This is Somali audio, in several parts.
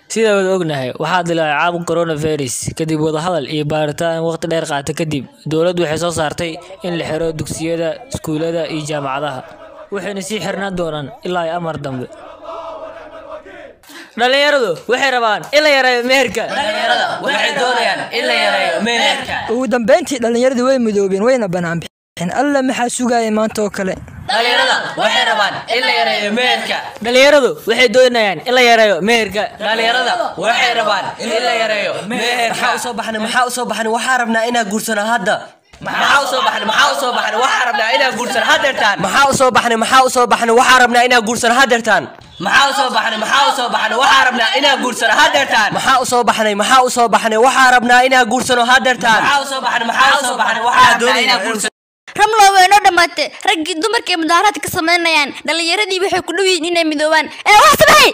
sida wada ognahay waxaa dilaacay caabuqa coronavirus kadib wadahadal iyo baaritaan waqti dheer qaata kadib dowladdu waxay soo saartay in la xiro dugsiyada iskuulada iyo jaamacadaha waxayna sii xirnaan doonaan ilaa ay amar dambe dhalinyaradu waxay rabaan in la yareeyo meherka waxay doonayaan in la yareeyo meherka ugu dambeyntii dhallinyaradii way midoobeen wayna bannaan bixeen alla maxaa sugaya maanta oo kale dhalinyarada waxay rabaan in la yareeyo meherka dhalinyaradu waxay doonayaan in la yareeyo meherka dhalinyarada waxay rabaan in la yareeyo meherka maxaa usoo baxnay maxaa usoo baxnay waxaa rabnaa inaa guursano hadda maxaa usoo baxnay maxaa usoo baxnay waxaa rabnaa inaa guursano hadeertaan maxaa usoo baxnay maxaa usoo baxnay waxaa rabnaa inaa guursano hadeertaan maxaa usoo baxnay maxaa usoo baxnay waxaa rabnaa inaa guursano hadeertaan maxaa usoo baxnay maxaa usoo baxnay waxaa rabnaa inaa guursano hadeertaan maxaa usoo baxnay maxaa usoo baxnay waxaa rabnaa inaa guursano ramlo way noo dhammaatay raggii dumarkay mudaaharaadka ka samaynayaan dhallinyaradii waxay ku dhow yihiin inay midoobaan ee wax sameey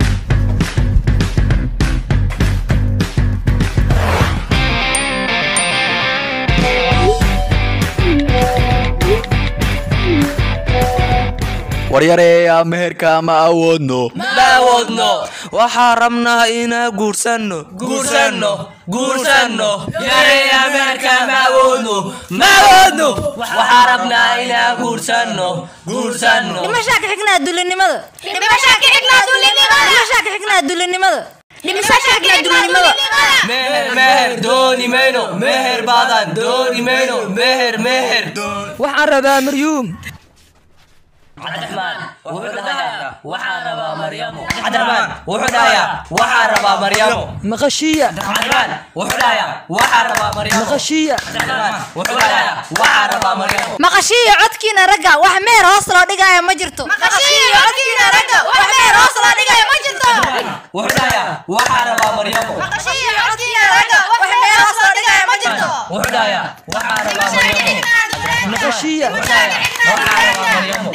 waryareeya meherka ma awoodno ma awoodno waxaa rabnaa inaa guursanno guursanno guursanno yareeya meherka ma awoodno ma awoodno waxaa rabnaa inaa guursanno guursanno dhimashaa ka xignaa dulinimada dhimashaa ka xignaa dulinimada dhimashaa ka xignaa dulinimada dhimashaa ka xignaa dulinimada meher meher dooni mayno meher badan dooni mayno meher meher waxaan rabaa maryuum cabdiraxmaan wuxuu dhahayaa waxaa rabaa maryamo cabdiraxmaan wuxuu dhahayaa waxaa rabaa maryamo maqashiya cabdiraxmaan wuxuu dhahayaa waxaa rabaa maryamo maqashiya cabdiraxmaan wuxuu dhahayaa waxaa rabaa maryamo maqashiiyo codkiina ragga wax meer hoos loo dhigaayo ma jirto maqashiiyo codkiina ragga wax meer hoos loo dhigaayo ma jirto wuxuu dhahayaa waxaa rabaa maryamo maqashiiyo codkiina ragga wax meer hoos loo dhigaayo ma jirto wuxuu dhahayaa waxaa rabaa maryamo maqashiya waxaa rabaa maryamo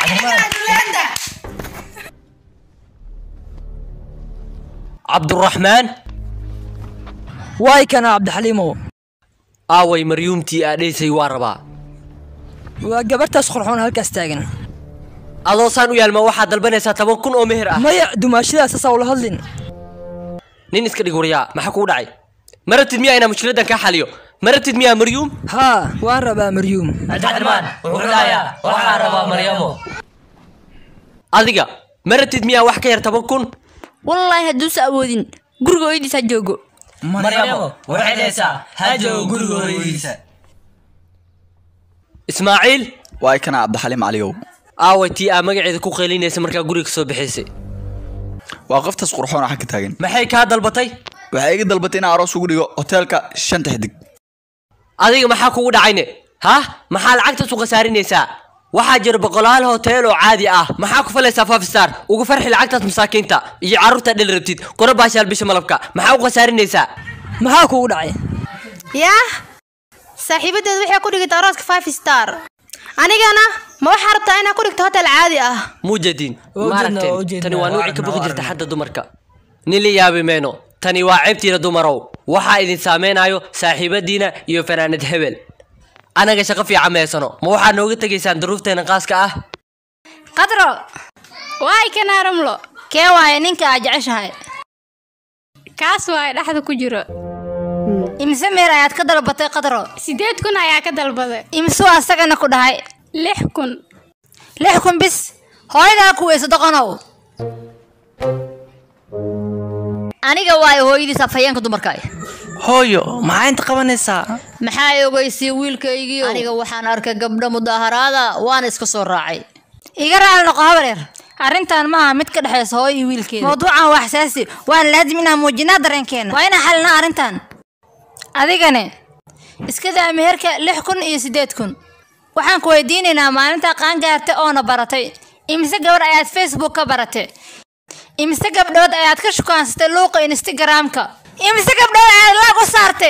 cabduraxmaan waay kana cabdixaliimow aaway maryuumtii aadhaysay waa rabaa waa gabartaas qurxoon halkaas taagan adoo saan u yaalma waxaad dalbanaysaa toban kun oo meher ah maya dumaashadaas asaa ula hadlin nin iska dhig waryaa maxaa kugu dhacay maratid miyaa inaa mushkiladan kaa xaliyo maratid miyaa maryuum haa waan rabaa maryuum cabdiraxmaan wuxuu dhahayaa waxaa rabaa maryamo adiga maratid miyaa wax ka yar toban kun wallaahi hadduusa awoodin guriga hooyadiis ha joogo maryamo waxay dhahaysaa ha joogo guriga hooyadiisa ismaaciil waay kana cabdixaliim caliyow aaway tii aa magaceeda ku qeylinaysa markaa guriga soo bixaysay waa qoftaas qurxoon oo xagga taagan maxay kaa dalbatay waxay iga dalbatay inaan aroos ugu dhigo hoteelka shanta xidig adiga maxaa kugu dhacayne ha maxaa lacagtaas u khasaarinaysaa waxaa jira boqolaal hotel oo caadi ah maxaa ku falaysaa five star ugu farxi lacagtaas masaakiinta iyo carruurta dhel rabtid kuna baashaal bisha malabka maxaa u khasaarinaysaa maxaa kugu dhacay yaa saaxiibadeed waxay ku dhigtay arooska five star anigana ma waxaa rabtaa inaa ku dhigto hotel caadi ah muujadiin Waa ujeednaa, waa maaragteen ujeednaa. tani waa nuuci ka baqi jirta xadda dumarka nin la yaabi mayno tani waa ceebtiina dumarow waxaa idin saameynayo saaxiibadiina iyo fanaanad hebel anaga shaqo fiican meesano ma waxaad nooga tegaysaan duruufteena qaaska ah qadro waay kanaa ramlo kee waaye ninka aa jeceshahay kaas waaye dhexda ku jiro imise meer ayaad ka dalbatay qadro sideed kun ayaa ka dalbaday imisuu asagana ku dhahay lix kun lix kun bis hooyadaa ku weyso doqonow aniga waayo hooyadiis afhayeenka dumarka hooyo maxaa inta qabanaysaa maxaa ogeysay wiilkaygii aniga waxaan arkay gabdho mudaaharaada waana iska soo raacay iga raali noqo habareer arrintan maaha mid ka dhexaysa hooyo iyo wiilkeeda mawduucan waa xasaasi waana laazim inaan muujinaa dareenkeena waa inaan xalinaa arrintan adigane iska daa meherka lix kun iyo siddeed kun waxaan ku weydiinaynaa maalintaa qaangaartay oona baratay imise gabar ayaad facebook ka baratay imise gabdhood ayaad ka shukaansatay luuqa instagramka imise gabdhood ayaad laag u saartay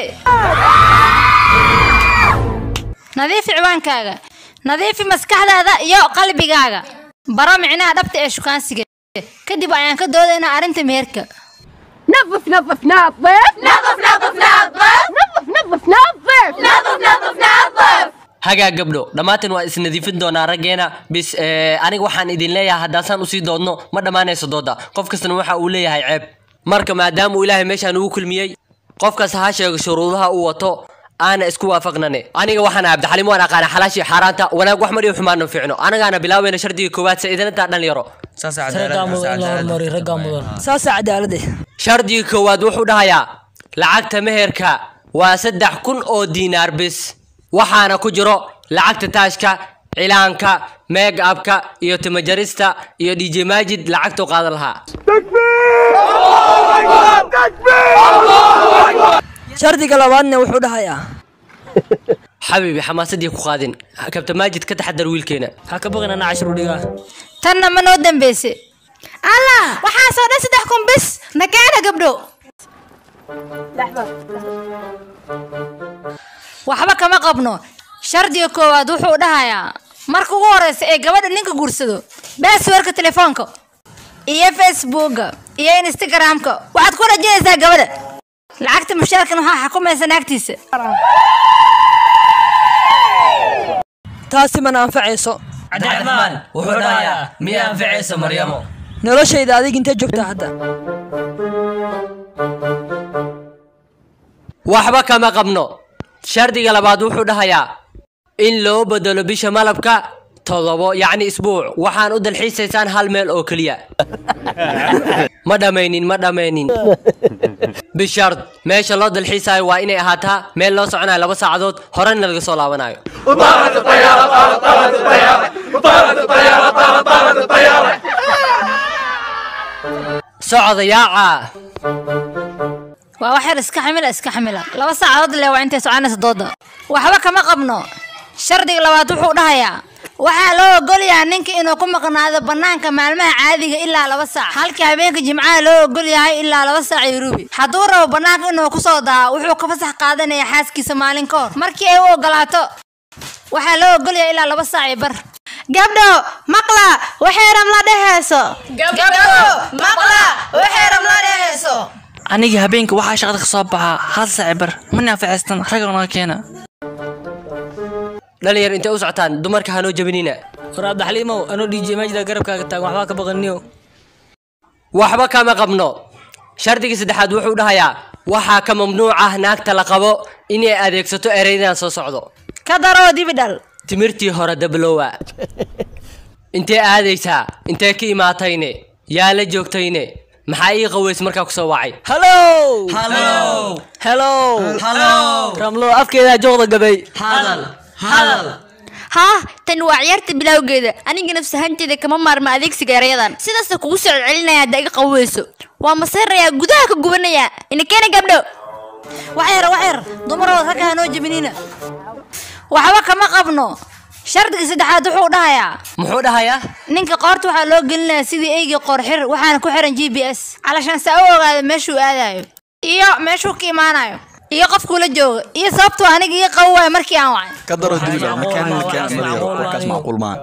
nadiifi ciwaankaaga nadiifi maskaxdaada iyo qalbigaaga baro micnaha dhabta ee shukaansiga kadib ayaan ka doodaynaa arrinta meherka hagaa gabdho dhammaanteen waa isnadiifin doonaa raggeena bis eh, aniga waxaan idin leeyahay haddaasaan usii doodno ma dhammaanayso dooda qof kastana waxa uu leeyahay ceeb marka maadaama uu ilaahay meeshaan ugu kulmiyey qofkas ha sheego shuruudaha uu wato aana isku waafaqnane aniga waxaan ahay cabdixaliim waan aqaana xalaashii xaaraanta wanaag wax madhiyo xumaana fiicno anagaana bilaaweyna shardiga koowaad sa idinantaa dhalinyaro raggaa mudan in la horumariyo raggaa mudan saasaa cadaalade shardiga koowaad wuxuu dhahayaa lacagta meherka waa saddex kun oo diinaar bis waxaana ku jiro lacagta taashka cilaanka meeg abka iyo timajarista iyo dj maajid lacagtuu qaadan lahaa shardiga labaadna wuxuu dhahayaa xabiibi xamaasadii ku qaadin kabta maajid ka taxadar wiilkeena ha ka baqin ana cashir u dhigaa tanna ma noo dambeyse allah waxaasoo dhan saddex kun bis nakeena gabdho waxba kama qabno shardiga koowaad wuxuu dhahayaa marka ugu horeysa ee gabadha ninka guursado baaswarka telefoonka iyo facebooka iyo instagramka waxaad ku rajinaysaa gabadha lacagta mushaarkan waxaa xukumaysa naagtiisa taasi mana anfacayso cabdiraxmaan wuxuu dhahayaa miya anficaysa maryamo noloshayda adig intee joogtaa hadda waxba kama qabno shardiga labaad wuxuu dhahayaa in loo bedelo bisha malabka todobo yacni isbuuc waxaan u dalxiisaysaan hal meel oo keliya ma dhammaynin ma dhammaynin bishard meesha loo dalxiisayo waa inay ahaataa meel loo soconayo laba saacadood horena laga soo laabanayo socda yaaca waa wax yar iska xamila iska xamila laba saacadood le waa intay soconaysa dooda waxba kama qabno shardiga labaad wuxuu dhahayaa waxaa loo ogolyahay ninka inuu ku maqnaado banaanka maalmaha caadiga ilaa laba saac halkii habeenka jimcaha loo ogol yahay ilaa laba saac iyo rubi hadduu rabo banaanka inuu kusoo daa wuxuu ka fasax qaadanaya xaaskiisa maalin ka hor markii ay u ogolaato waxaa loo ogol yahay ilaa laba saac iyo bar gabdho maqla waxay ramla dhehayso aniga habeenka waxaa shaqada ka soo baxaa hal saaci bar mana anfacaystan ragga naga keena dhalinyar intay u socotaan dumarka hanoo jabinina war cabdixaliimow anoo dj maajida garabkaaga taagan waxbaa ka baqaniyo waxba kama qabno shardiga saddexaad wuxuu dhahayaa waxaa ka mamnuuc ah naagta la qabo inay adeegsato ereydan soo socdo ka daroo dibidhal timirtii hore dablowa intee aadaysaa intee ka imaatayne yaa la joogtayne maxaa ii qaweys markaa ku soo wacay hallow hellow ramlo afkeedaa jooqda gabay haa tan waa ciyaarta bilowgeeda aniga nafsahanteeda kama maarma adeegsiga erayadan sidaasa kugu soo celcelinaya hadda iga qaweyso waa maseerayaa gudaha ka gubanaya ina keena gabdho wax yar wax yar dumaroo ragga hanoo jebinina waxba kama qabno shardiga saddexaad wuxuu dhahayaa muxuu dhahayaa ninka qoorta waxaa loo gelinayaa sidii eygii qoorxir waxaana ku xiran g b s calashaan saa u ogaada meeshuu aadayo iyo meeshuu ka imaanayo iyo qofkuu la jooga iyo sababtuu aniga ii qabo waaya markii aan wacay ka daro diliga makaan makaan mariyo warkaas macquul maaha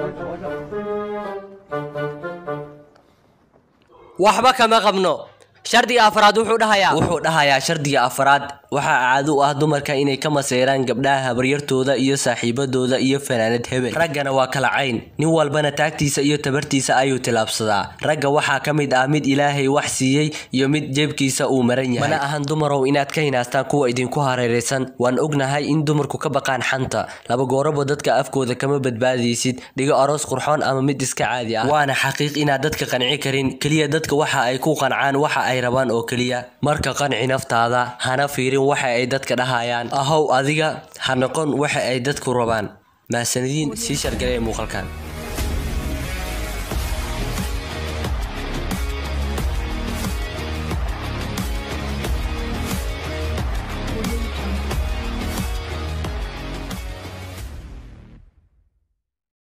waxba kama qabno shardiga afraad wuxuu dhahayaa wuxuu dhahayaa shardiga afraad waxaa caado u ah dumarka inay ka maseeraan gabdhaha habaryartooda iyo saaxiibadooda iyo fanaanad hebel raggana waa kala cayn nin walbana taagtiisa iyo tabartiisa ayuu tilaabsadaa ragga waxaa ka mid ah mid ilaahay wax siiyey iyo mid jeebkiisa uu maran yahay mana ahan dumarow inaad ka hinaastaan kuwa idinku hareeraysan waan ognahay in dumarku ka baqaan xanta laba gooraba dadka afkooda kama badbaadaysid dhigo aroos qurxoon ama mid iska caadi ah waana xaqiiq inaad dadka qanci karin keliya dadka waxa ay ku qancaan waxa ay rabaan oo keliya marka qanci naftaada hana fiirin waxa ay dadka dhahayaan ahow adiga ha noqon waxa ay dadku rabaan mahasanidiin sii shargalaya muuqaalkan